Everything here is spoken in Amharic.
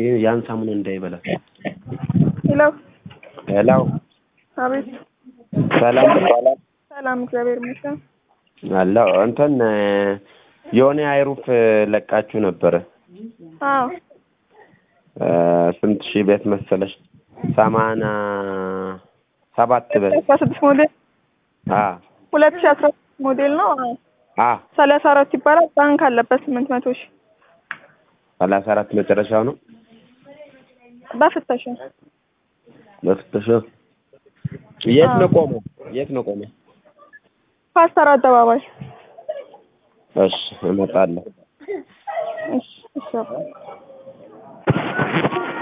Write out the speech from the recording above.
ይህ ያን ሳሙና እንዳይበላል። ሄሎ ሄሎ አቤት ሰላም ሰላም ሰላም እግዚአብሔር ይመስገን አለው እንትን የሆነ አይሩፍ ለቃችሁ ነበረ። አዎ እ ስንት ሺህ ቤት መሰለሽ? ሰማንያ ሰባት በል አስራ ስድስት ሞዴል አ ሁለት ሺህ አስራ ስድስት ሞዴል ነው አዎ አ ሰላሳ አራት ይባላል ባንክ አለበት ስምንት መቶ ሺህ ሰላሳ አራት መጨረሻው ነው በፍተሻ በፍተሻ የት ነው ቆመው? የት ነው ቆመው? ፓስተር አደባባይ እሺ እመጣለሁ። እሺ እሺ አባ